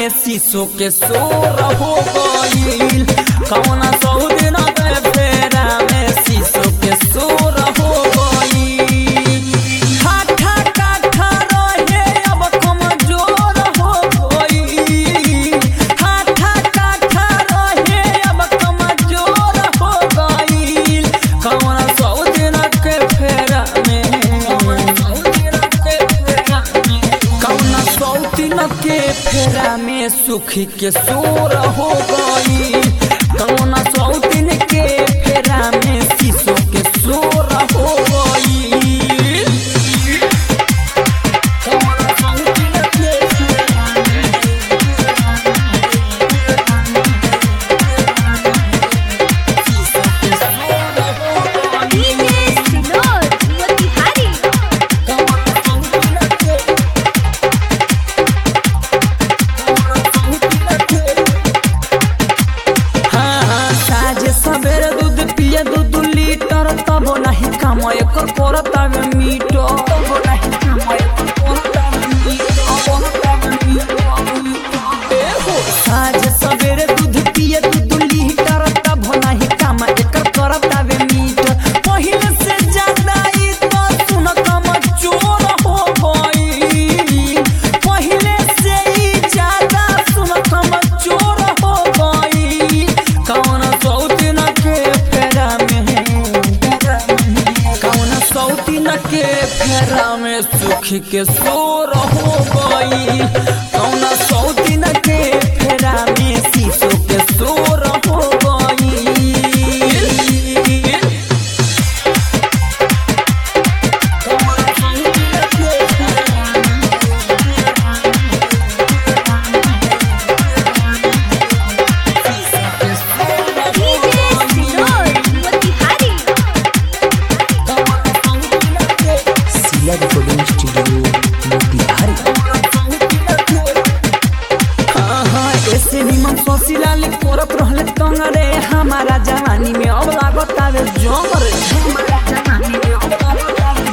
में शीशो के सोर हो गईल कौना सऊदिन के फेरा में शीशो के सोर हो गईल ठाठा काठा रहे अब कमजोर हो गईल ठाठा काठा रहे अब कमजोर हो गईल कौना सऊदिन के फेरा में कौना सौतीन के फेरा में सुखी के सोर हो गई कौना सौतीन के फेरा में शीशो के सोर हो गई कौना सौतीन के फेरा में शीशो के सोर हो गई डीजे सिनोर मोतिहारी कौना सौतीन के हाँ, हाँ, साँझ सवेरे दूध पिए दू दू लीटर तब नहीं काम एकर करतावे मीठो तब नहीं काम एकर करतावे मीठो, करतावे मीठो। ए हो, साँझ सवेरे दूध पिए दू दू लीटर तब नहीं काम एकर करतावे मीठो पहिले से ज्यादा ई तो सुन कम चोर हो गई पहिले से ई ज्यादा सुन कम चोर हो गई कौन सौतीन के फेरा में कौन सौतीन के फेरा में सुख के सोर हो गई कौन सौतीन के फेरा में शीशो के सोर हो गई डीजे सिनोर मोतिहारी सिला रिकॉर्डिंग स्टूडियो मोतिहारी ऐसे निमन ससिलाले करत रहले तंगरे हमारा जवानी में अब लागत आवे जमर हमारा जवानी में अब लागत आवे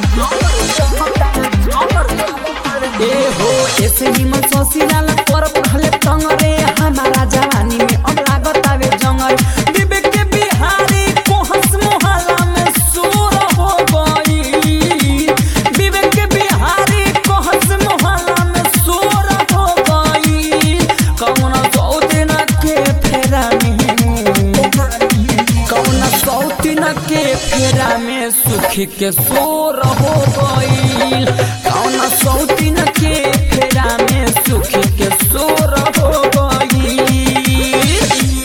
जमर, जमर। ए हो ऐसे निमन ससिलाले करत रहले तंगरे हमारा जवानी में अब लागत आवे जंगल विवेक के बिहारी कोहस मोहल्ला में सोर हो गई विवेक के बिहारी कोहस मोहल्ला में सोर हो गई कौन सौतीन के फेरा में कौन सौतीन के फेरा में सुख के सोर हो गईल कौन सौतीन के फेरा में सुख के सोर हो गईल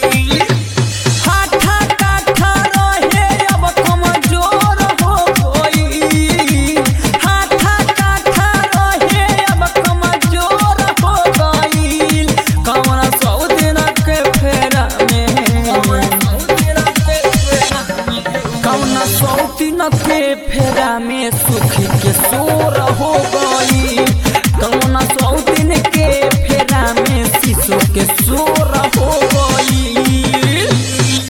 ठाठा काठा रहे अब कमजोर हो गई ठाठा काठा रहे अब कमजोर हो गई कौन सौदिन के फेरा में कौन सौतिन के फेरा में सुख के सोर हो गई